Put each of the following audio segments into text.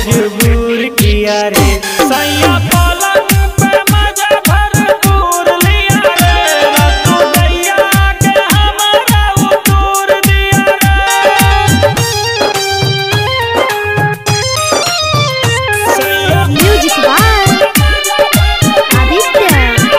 मजबूर किया रे सैया पलंग पे मजा भरपूर लिया रे रतु दैया के हमारा उतूर दिया रे सैया म्यूजिक बाय आदित्य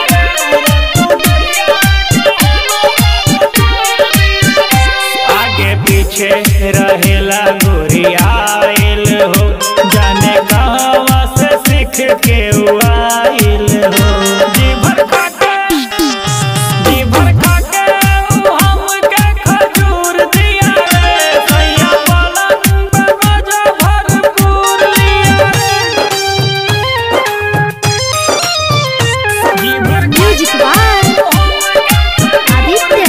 आगे पीछे रहेला गोरियाइल हो जाने कहवा से सीख के उ आइल हो जी भर खाके जी भर खाके उ हमके खजूर दिया रे सैया पलंग पे मजा भरपूर लिया रे जी भर म्यूजिक बाय आदित्य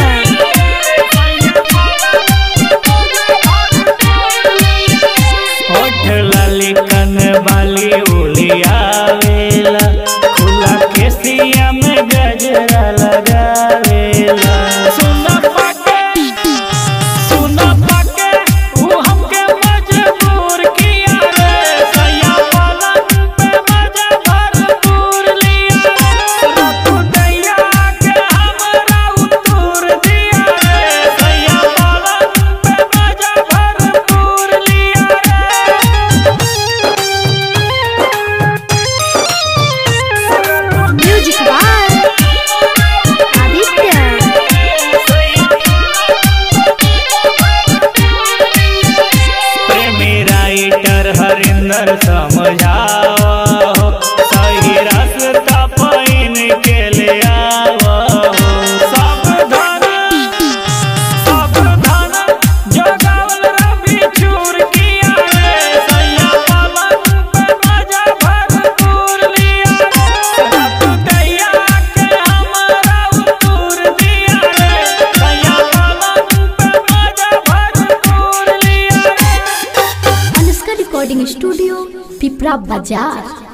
होठ लाली कन बाली उलियावेला खुला केसिया में गजरा लगावेला सुन पाके सुन पाके उ हमके मजबूर किया रे सैया पलंग पे मजा भरपूर लिया रे रतु दैया के हमरा उतूर दिया रे सैया पलंग पे मजा भरपूर लिया रे म्यूजिक बाय आदित्य प्रेमी राइटर हरिंदर समझाओ सही रास्ता पाइन के ले आओ सावधान सावधान जगावल रवि चूर किया रे सैया पलंग पे मजा भरपूर लिया रे रतु दैया के हमरा उतूर दिया रे सैया पलंग पे मजा भरपूर लिया रे अनुष्का रिकॉर्डिंग स्टूडियो पिपरा बाजार